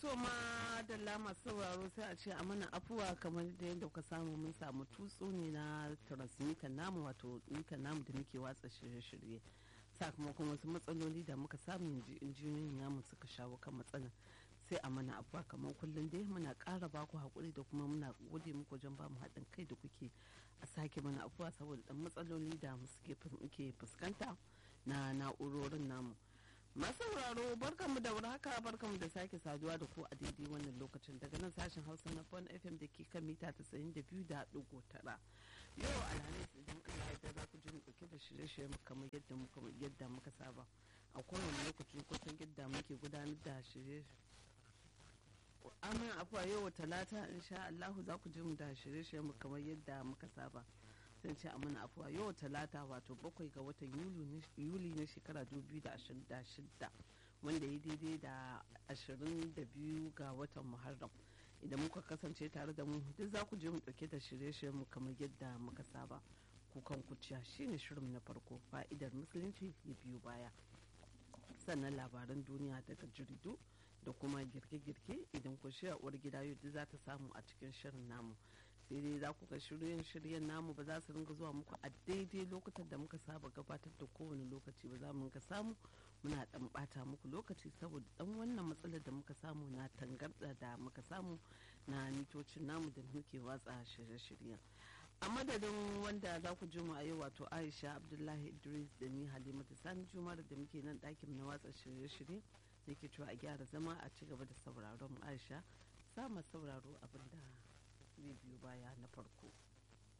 to ma da lama sauraro sai a ce a mana afuwa kamar da yadda kuka samu mun samu tutsu ne na transmitter namu wato mitar namu da muke watsa shirye-shirye sakamakon wasu matsaloli da muka samu injiniyoyin namu suka shawo kan matsalar sai a mana afuwa kamar kullum dai muna ƙara baku haƙuri da kuma muna gode muku wajen bamu haɗin kai da kuke a sake mana afuwa saboda ɗan matsaloli da muke fuskanta na na'urorin namu masu sauraro barkanmu da warhaka barkanmu da sake saduwa da ku a daidai wannan lokacin daga nan sashen hausa na fon fm da ke kan mita tara yau alhamis idan allah ya za ku ji mu dauke da shirye-shirye kamar yadda muka yadda muka saba a kowane lokaci kusan yadda muke gudanar da shirye amin afuwa yau talata insha allahu za ku ji mu da shirye-shirye mu kamar yadda muka saba sun ce amina afuwa yau talata wato bakwai ga watan yuli na shekara 2026 wanda ya daidai da 22 ga watan muharram idan muka kasance tare da mu duk za ku je mu dauke da shirye-shiryen mu kamar yadda muka saba kukan kuciya shine shirin na farko fa'idar musulunci ya biyu baya sannan labaran duniya daga jaridu da kuma girke-girke idan ku shirya uwar gida yau za ta samu a cikin shirin namu sai dai za ku ga shiryen-shiryen namu ba za su ringa zuwa muku a daidai lokutan da muka saba gabatar da kowane lokaci ba za mu ringa samu muna dan bata muku lokaci saboda dan wannan matsalar da muka samu na tangarda da muka samu na mitocin namu da muke watsa shirye-shiryen a madadin wanda za ku ji mu a yau wato aisha abdullahi idris da ni halimatu sani jumar da muke nan ɗakin na watsa shirye-shirye nake cewa a gyara zama a ci gaba da sauraron aisha sama sauraro abinda zai biyu baya na farko